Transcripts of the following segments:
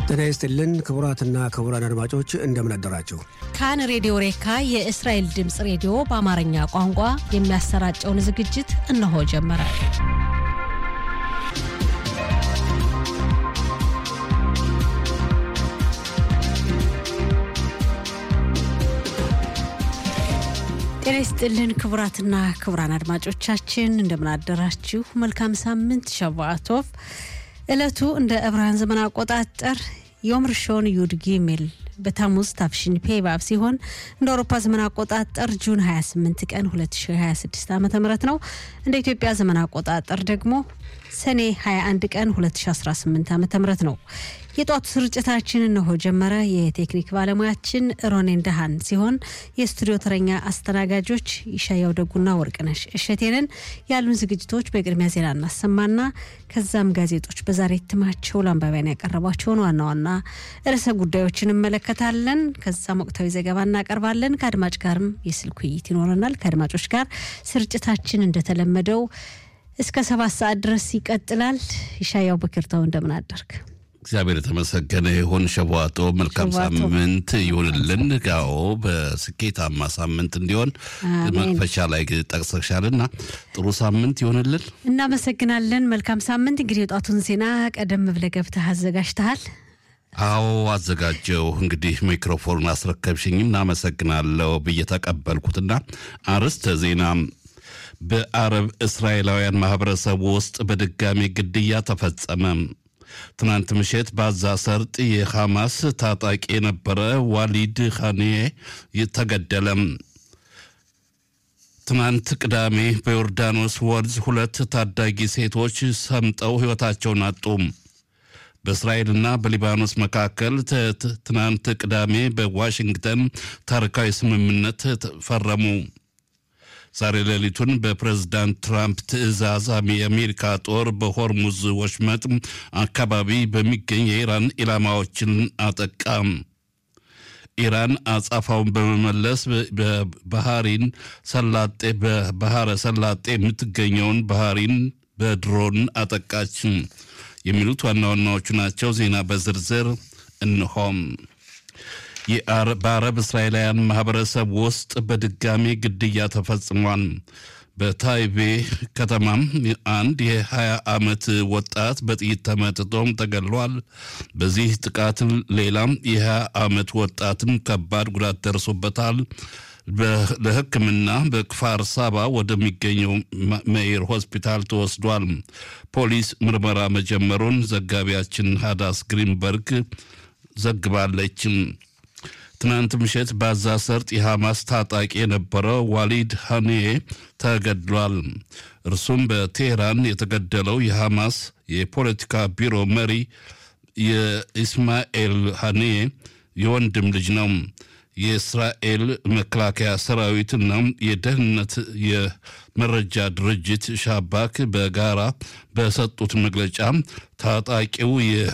ጤና ይስጥልን ክቡራትና ክቡራን አድማጮች እንደምን አደራችሁ። ካን ሬዲዮ ሬካ የእስራኤል ድምፅ ሬዲዮ በአማርኛ ቋንቋ የሚያሰራጨውን ዝግጅት እነሆ ጀመረ። ጤና ይስጥልን ክቡራትና ክቡራን አድማጮቻችን እንደምን አደራችሁ። መልካም ሳምንት ሸቫአቶቭ። ዕለቱ እንደ ዕብራውያን ዘመን አቆጣጠር ዮም ርሾን ዩድ ጊሜል በታሙዝ ታፍሽን ፔባብ ሲሆን እንደ አውሮፓ ዘመን አቆጣጠር ጁን 28 ቀን 2026 ዓ ም ነው። እንደ ኢትዮጵያ ዘመን አቆጣጠር ደግሞ ሰኔ 21 ቀን 2018 ዓ ም ነው። የጧቱ ስርጭታችን እነሆ ጀመረ። የቴክኒክ ባለሙያችን ሮኔን ደሃን ሲሆን የስቱዲዮ ተረኛ አስተናጋጆች ይሻያው ደጉና ወርቅነሽ እሸቴንን። ያሉን ዝግጅቶች በቅድሚያ ዜና እናሰማና ከዛም ጋዜጦች በዛሬ እትማቸው ለአንባቢያን ያቀረቧቸውን ዋና ዋና ርዕሰ ጉዳዮችን እንመለከታለን። ከዛም ወቅታዊ ዘገባ እናቀርባለን። ከአድማጭ ጋርም የስልክ ውይይት ይኖረናል። ከአድማጮች ጋር ስርጭታችን እንደተለመደው እስከ ሰባት ሰዓት ድረስ ይቀጥላል። ይሻያው በክርታው እንደምን አደርግ እግዚአብሔር የተመሰገነ ይሁን። ሸቧጦ መልካም ሳምንት ይሁንልን። ጋኦ በስኬታማ ሳምንት እንዲሆን መክፈቻ ላይ ጠቅሰሻልና ጥሩ ሳምንት ይሁንልን። እናመሰግናለን። መልካም ሳምንት። እንግዲህ የጧቱን ዜና ቀደም ብለህ ገብተህ አዘጋጅተሃል። አዎ አዘጋጀው። እንግዲህ ሚክሮፎን አስረከብሽኝ፣ እናመሰግናለሁ ብዬ ተቀበልኩትና አርዕስተ ዜና በአረብ እስራኤላውያን ማህበረሰብ ውስጥ በድጋሚ ግድያ ተፈጸመ። ትናንት ምሽት በጋዛ ሰርጥ የሐማስ ታጣቂ የነበረ ዋሊድ ኻኔ ተገደለም። ትናንት ቅዳሜ በዮርዳኖስ ወንዝ ሁለት ታዳጊ ሴቶች ሰምጠው ሕይወታቸውን አጡ። በእስራኤልና በሊባኖስ መካከል ትናንት ቅዳሜ በዋሽንግተን ታሪካዊ ስምምነት ፈረሙ። ዛሬ ሌሊቱን በፕሬዝዳንት ትራምፕ ትዕዛዝ የአሜሪካ ጦር በሆርሙዝ ወሽመጥ አካባቢ በሚገኝ የኢራን ኢላማዎችን አጠቃ። ኢራን አጻፋውን በመመለስ በባህሪን ሰላጤ በባህረ ሰላጤ የምትገኘውን ባህሪን በድሮን አጠቃች። የሚሉት ዋና ዋናዎቹ ናቸው። ዜና በዝርዝር እንሆም። በአረብ እስራኤላውያን ማህበረሰብ ውስጥ በድጋሚ ግድያ ተፈጽሟል። በታይቤ ከተማም አንድ የ20 ዓመት ወጣት በጥይት ተመትቶም ተገድሏል። በዚህ ጥቃት ሌላም የ20 ዓመት ወጣትም ከባድ ጉዳት ደርሶበታል። ለሕክምና በክፋር ሳባ ወደሚገኘው መኢር ሆስፒታል ተወስዷል። ፖሊስ ምርመራ መጀመሩን ዘጋቢያችን ሃዳስ ግሪንበርግ ዘግባለች። ትናንት ምሽት በጋዛ ሰርጥ የሐማስ ታጣቂ የነበረው ዋሊድ ሀኔ ተገድሏል። እርሱም በቴህራን የተገደለው የሐማስ የፖለቲካ ቢሮ መሪ የኢስማኤል ሀኔ የወንድም ልጅ ነው። የእስራኤል መከላከያ ሰራዊትና የደህንነት የመረጃ ድርጅት ሻባክ በጋራ በሰጡት መግለጫ ታጣቂው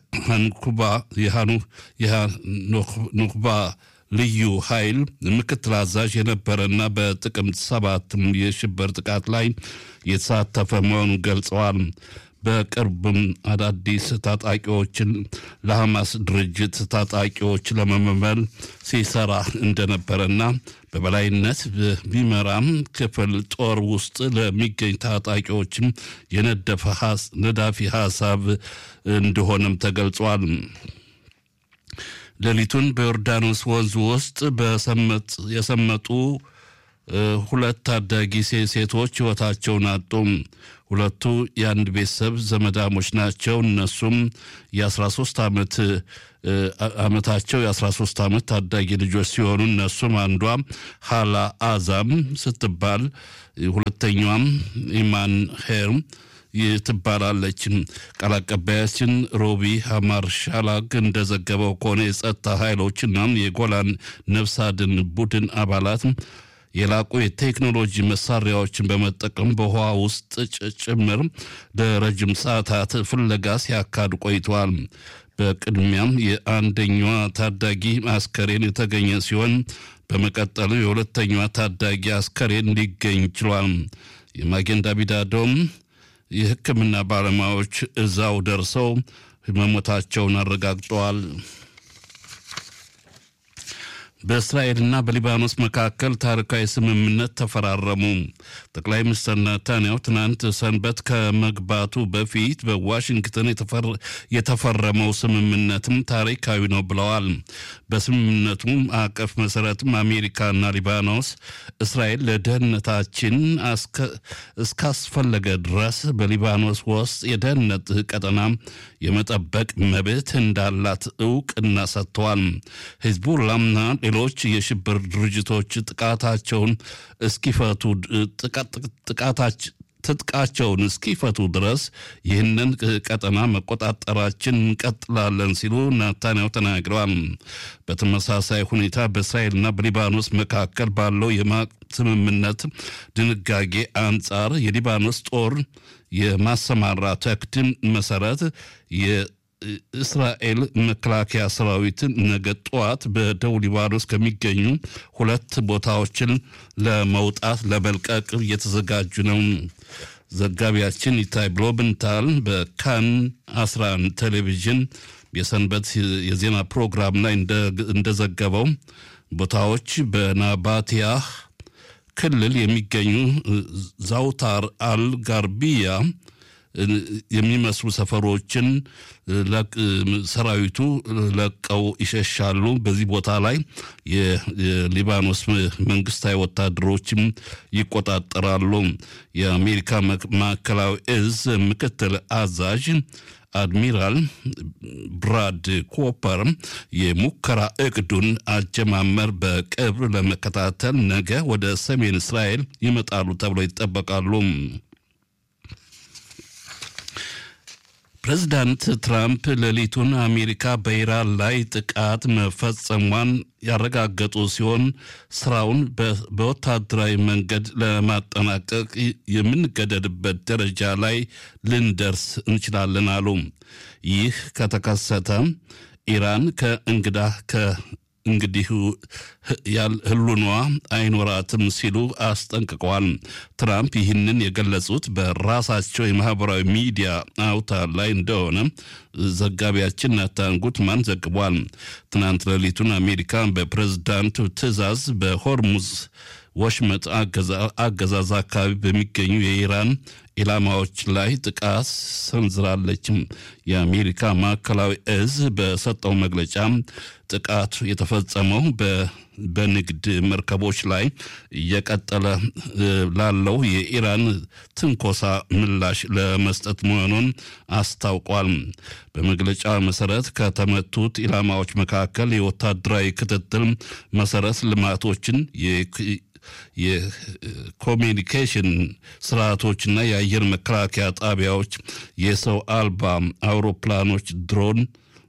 የሃኑክባ ልዩ ኃይል ምክትል አዛዥ የነበረና በጥቅምት ሰባትም የሽብር ጥቃት ላይ የተሳተፈ መሆኑን ገልጸዋል። በቅርብም አዳዲስ ታጣቂዎችን ለሐማስ ድርጅት ታጣቂዎች ለመመመል ሲሰራ እንደነበረና በበላይነት በሚመራም ክፍል ጦር ውስጥ ለሚገኝ ታጣቂዎችም የነደፈ ነዳፊ ሀሳብ እንደሆነም ተገልጿል። ሌሊቱን በዮርዳኖስ ወንዝ ውስጥ የሰመጡ ሁለት ታዳጊ ሴቶች ሕይወታቸውን አጡ። ሁለቱ የአንድ ቤተሰብ ዘመዳሞች ናቸው። እነሱም የ13 ዓመት ዓመታቸው የ13 ዓመት ታዳጊ ልጆች ሲሆኑ እነሱም አንዷ ሀላ አዛም ስትባል ሁለተኛዋም ኢማን ሄር ትባላለች። ቃል አቀባያችን ሮቢ ሀማር ሻላግ እንደዘገበው ከሆነ የጸጥታ ኃይሎችና የጎላን ነፍስ አድን ቡድን አባላት የላቁ የቴክኖሎጂ መሳሪያዎችን በመጠቀም በውሃ ውስጥ ጭምር ለረጅም ሰዓታት ፍለጋ ሲያካዱ ቆይተዋል። በቅድሚያም የአንደኛዋ ታዳጊ አስከሬን የተገኘ ሲሆን በመቀጠሉ የሁለተኛዋ ታዳጊ አስከሬን ሊገኝ ችሏል። የማጌን ዳቪድ አዶም የሕክምና ባለሙያዎች እዛው ደርሰው መሞታቸውን አረጋግጠዋል። በእስራኤልና በሊባኖስ መካከል ታሪካዊ ስምምነት ተፈራረሙ። ጠቅላይ ሚኒስትር ናታንያሁ ትናንት ሰንበት ከመግባቱ በፊት በዋሽንግተን የተፈረመው ስምምነትም ታሪካዊ ነው ብለዋል። በስምምነቱ ማዕቀፍ መሰረትም አሜሪካና ሊባኖስ እስራኤል ለደህንነታችን እስካስፈለገ ድረስ በሊባኖስ ውስጥ የደህንነት ቀጠና የመጠበቅ መብት እንዳላት እውቅና ሰጥተዋል። ሂዝቡላና ሌሎች የሽብር ድርጅቶች ጥቃታቸውን እስኪፈቱ ትጥቃቸውን እስኪፈቱ ድረስ ይህንን ቀጠና መቆጣጠራችን እንቀጥላለን ሲሉ ናታንያሁ ተናግረዋል። በተመሳሳይ ሁኔታ በእስራኤልና በሊባኖስ መካከል ባለው የማቅ ስምምነት ድንጋጌ አንጻር የሊባኖስ ጦር የማሰማራት እቅድ መሰረት እስራኤል መከላከያ ሰራዊት ነገ ጠዋት በደቡብ ሊባኖስ ከሚገኙ ሁለት ቦታዎችን ለመውጣት ለመልቀቅ እየተዘጋጁ ነው። ዘጋቢያችን ኢታይ ብሎብንታል በካን 11 ቴሌቪዥን የሰንበት የዜና ፕሮግራም ላይ እንደዘገበው ቦታዎች በናባቲያህ ክልል የሚገኙ ዛውታር አል ጋርቢያ የሚመስሉ ሰፈሮችን ሰራዊቱ ለቀው ይሸሻሉ። በዚህ ቦታ ላይ የሊባኖስ መንግስታዊ ወታደሮችም ይቆጣጠራሉ። የአሜሪካ ማዕከላዊ እዝ ምክትል አዛዥ አድሚራል ብራድ ኮፐር የሙከራ እቅዱን አጀማመር በቅርብ ለመከታተል ነገ ወደ ሰሜን እስራኤል ይመጣሉ ተብሎ ይጠበቃሉ። ፕሬዚዳንት ትራምፕ ሌሊቱን አሜሪካ በኢራን ላይ ጥቃት መፈጸሟን ያረጋገጡ ሲሆን ስራውን በወታደራዊ መንገድ ለማጠናቀቅ የምንገደድበት ደረጃ ላይ ልንደርስ እንችላለን አሉ። ይህ ከተከሰተ ኢራን ከእንግዳ እንግዲህ ህሉኗ አይኖራትም ሲሉ አስጠንቅቀዋል። ትራምፕ ይህንን የገለጹት በራሳቸው የማህበራዊ ሚዲያ አውታር ላይ እንደሆነ ዘጋቢያችን ናታን ጉትማን ዘግቧል። ትናንት ሌሊቱን አሜሪካ በፕሬዝዳንቱ ትዕዛዝ በሆርሙዝ ወሽመጥ አገዛዝ አካባቢ በሚገኙ የኢራን ኢላማዎች ላይ ጥቃት ሰንዝራለች። የአሜሪካ ማዕከላዊ እዝ በሰጠው መግለጫ ጥቃት የተፈጸመው በንግድ መርከቦች ላይ እየቀጠለ ላለው የኢራን ትንኮሳ ምላሽ ለመስጠት መሆኑን አስታውቋል። በመግለጫ መሰረት ከተመቱት ኢላማዎች መካከል የወታደራዊ ክትትል መሰረት ልማቶችን የኮሚኒኬሽን ስርዓቶችና የአየር መከላከያ ጣቢያዎች፣ የሰው አልባ አውሮፕላኖች፣ ድሮን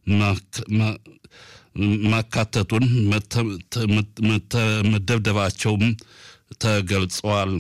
ማካተቱን መደብደባቸውም ተገልጸዋል።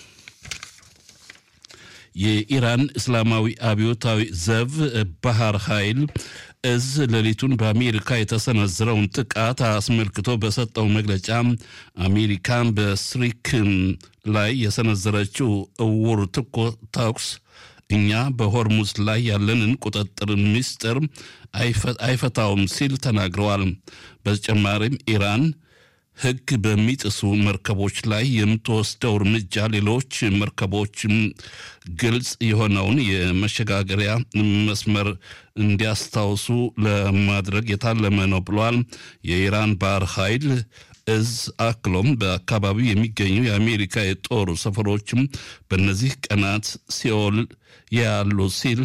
የኢራን እስላማዊ አብዮታዊ ዘብ ባህር ኃይል እዝ ሌሊቱን በአሜሪካ የተሰነዘረውን ጥቃት አስመልክቶ በሰጠው መግለጫ አሜሪካን በስሪክን ላይ የሰነዘረችው እውር ተኩስ እኛ በሆርሙዝ ላይ ያለንን ቁጥጥር ምስጢር አይፈታውም ሲል ተናግረዋል። በተጨማሪም ኢራን ሕግ በሚጥሱ መርከቦች ላይ የምትወስደው እርምጃ ሌሎች መርከቦችም ግልጽ የሆነውን የመሸጋገሪያ መስመር እንዲያስታውሱ ለማድረግ የታለመ ነው ብሏል። የኢራን ባህር ኃይል እዝ አክሎም በአካባቢው የሚገኙ የአሜሪካ የጦር ሰፈሮችም በእነዚህ ቀናት ሲኦል ያሉ ሲል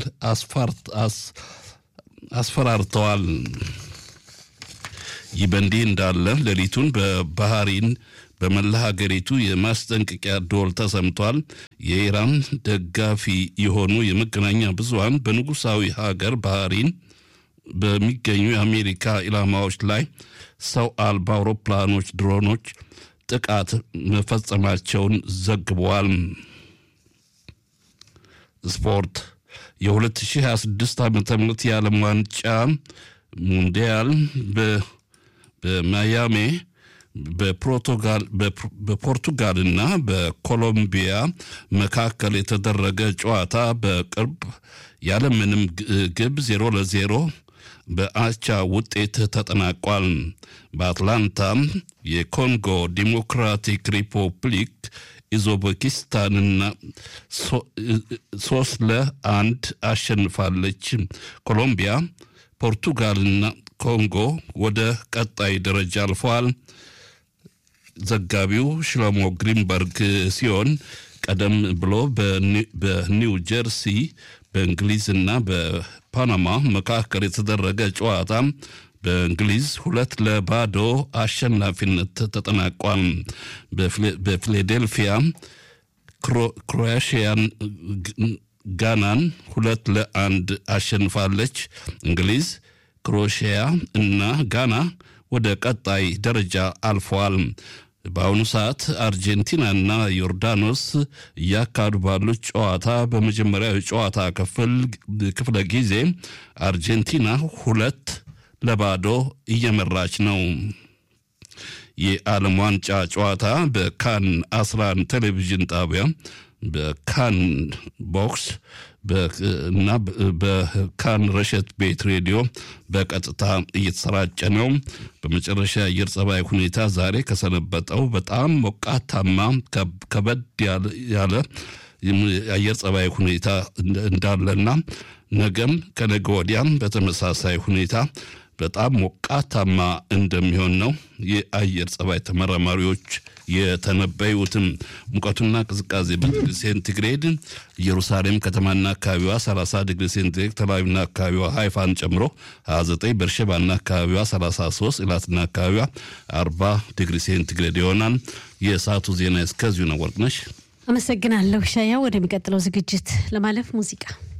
አስፈራርተዋል። ይህ በእንዲህ እንዳለ ሌሊቱን በባህሪን በመላ ሀገሪቱ የማስጠንቀቂያ ደወል ተሰምቷል። የኢራን ደጋፊ የሆኑ የመገናኛ ብዙኃን በንጉሳዊ ሀገር ባህሪን በሚገኙ የአሜሪካ ኢላማዎች ላይ ሰው አልባ አውሮፕላኖች፣ ድሮኖች ጥቃት መፈጸማቸውን ዘግበዋል። ስፖርት የ2026 ዓ ም የዓለም ዋንጫ ሙንዲያል በማያሜ በፖርቱጋልና በኮሎምቢያ መካከል የተደረገ ጨዋታ በቅርብ ያለምንም ግብ ዜሮ ለዜሮ በአቻ ውጤት ተጠናቋል። በአትላንታ የኮንጎ ዲሞክራቲክ ሪፐብሊክ ኡዝቤኪስታንና ሶስት ለአንድ አሸንፋለች። ኮሎምቢያ፣ ፖርቱጋልና ኮንጎ ወደ ቀጣይ ደረጃ አልፈዋል። ዘጋቢው ሽሎሞ ግሪንበርግ ሲሆን ቀደም ብሎ በኒው ጀርሲ በእንግሊዝና በፓናማ መካከል የተደረገ ጨዋታ በእንግሊዝ ሁለት ለባዶ አሸናፊነት ተጠናቋል። በፊላዴልፊያ ክሮኤሽያን ጋናን ሁለት ለአንድ አሸንፋለች። እንግሊዝ፣ ክሮኤሽያ እና ጋና ወደ ቀጣይ ደረጃ አልፈዋል። በአሁኑ ሰዓት አርጀንቲናና ዮርዳኖስ እያካሄዱ ባሉት ጨዋታ በመጀመሪያው የጨዋታ ክፍለ ጊዜ አርጀንቲና ሁለት ለባዶ እየመራች ነው። የዓለም ዋንጫ ጨዋታ በካን 11 ቴሌቪዥን ጣቢያ በካን ቦክስ እና በካን ረሸት ቤት ሬዲዮ በቀጥታ እየተሰራጨ ነው። በመጨረሻ የአየር ጸባይ ሁኔታ ዛሬ ከሰነበጠው በጣም ሞቃታማ ከበድ ያለ የአየር ጸባይ ሁኔታ እንዳለና ነገም ከነገ ወዲያም በተመሳሳይ ሁኔታ በጣም ሞቃታማ እንደሚሆን ነው የአየር ጸባይ ተመራማሪዎች የተነበዩትም። ሙቀቱና ቅዝቃዜ በዲግሪ ሴንቲግሬድ ኢየሩሳሌም ከተማና አካባቢዋ 30 ዲግሪ ሴንቲግሬድ፣ ተላዊና አካባቢዋ ሃይፋን ጨምሮ 29፣ በርሸባና አካባቢዋ 33፣ ኢላትና አካባቢዋ 40 ዲግሪ ሴንቲግሬድ ይሆናል። የሰዓቱ ዜና እስከዚሁ ነው። ወርቅነሽ አመሰግናለሁ ሻያ። ወደሚቀጥለው ዝግጅት ለማለፍ ሙዚቃ